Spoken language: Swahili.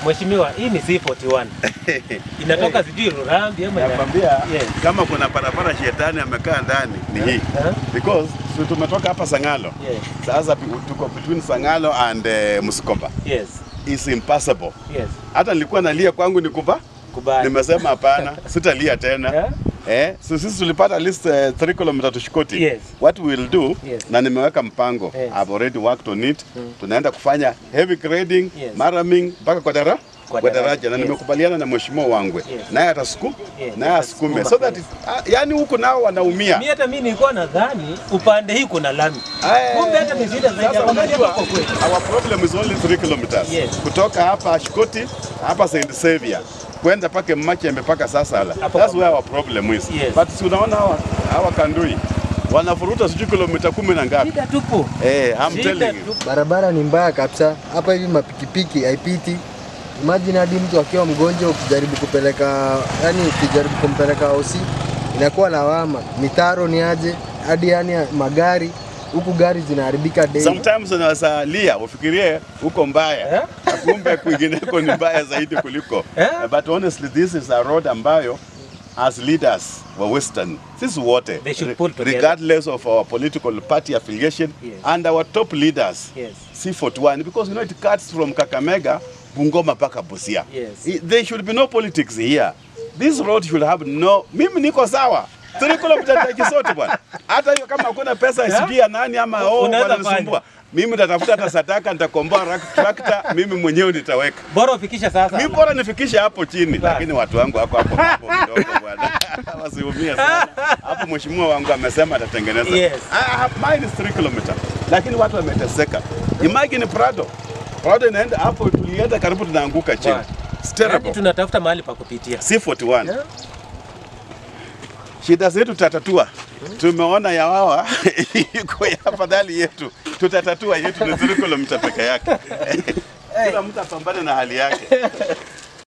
Mheshimiwa, hii ni C41. Inatoka sijui Lurambi ama ina- Nakwambia Yes. kama kuna barabara shetani amekaa ndani ni hii. Eh? Because si tumetoka hapa Sangalo. Yes. Sasa pi- tuko between Sangalo and uh, Msikomba. Yes. It's impossible. Yes. Hata nilikuwa nalia kwangu nikupa. Kubali. Nimesema hapana, sitalia tena. Yeah. Eh, so sisi tulipata at least 3 km to Shikoti. Yes. What we will do Yes. na nimeweka mpango. Yes. I've already worked on it. Tunaenda kufanya heavy grading, Yes. maraming mpaka kwa dara Kwa kwa daraja, daraja na yes. nimekubaliana na mheshimiwa Wangwe Yes. naye atasuku Yes, naye asukume atasukuma, so that yes. ah, yani huku nao wanaumia. Mimi hata mimi nilikuwa nadhani upande hii kuna lami. Eh, Kumbe hata ni shida zaidi. Sasa Afadhali unajua hapa kwa kwetu. our problem is only 3 kilometers Yes. kutoka hapa Shikoti hapa St Xavier kwenda pake Machembe mpaka Sasala. Hapo That's kwa- where our problem is. Yes. But si unaona hawa hawa Kandui wanafuruta sijui kilomita kumi na ngapi? Shida tupo. Eh, I'm Shida telling you. tupo. Barabara ni mbaya kabisa hapa hivi, mapikipiki haipiti. Imagine hadi mtu akiwa mgonjwa ukijaribu kupeleka, yani ukijaribu kumpeleka hosi inakuwa lawama. Mitaro ni aje hadi yani magari huku gari zinaharibika daily. Sometimes unaweza lia ufikirie huko mbaya Eh? na kumbe kwingineko ni mbaya zaidi kuliko. Eh? But honestly this is a road ambayo as leaders wa Western sisi wote They should pull together. regardless of our political party affiliation Yes. and our top leaders Yes. C41 because you know it cuts from Kakamega Bungoma mpaka Busia. Yes. I- There should be no politics here. This road should have no mimi niko sawa. Three kilometers ya Kisote bwana. Hata hiyo kama hakuna pesa isijui ya nani ama oh Unaweza wananisumbua. Mimi nitatafuta hata sataka nitakomboa rak- tractor mimi mwenyewe nitaweka. Bora ufikisha sasa. Mimi bora nifikishe hapo chini Bas. lakini watu wangu wako hapo hapo kidogo bwana. Wasiumie sana. Hapo mheshimiwa wangu amesema atatengeneza. Yes. I have mine is 3 kilometer. Lakini watu wameteseka. Imagine Prado. Prado inaenda hapo tulienda karibu tunaanguka chini. Bwana. It's Yaani terrible. tunatafuta mahali pa kupitia. C41. Yeah. Shida zetu tutatatua. Tumeona ya wawa iko ya afadhali yetu. Tutatatua yetu ni 3 kilomita peke yake. Kila mtu apambane na hali yake.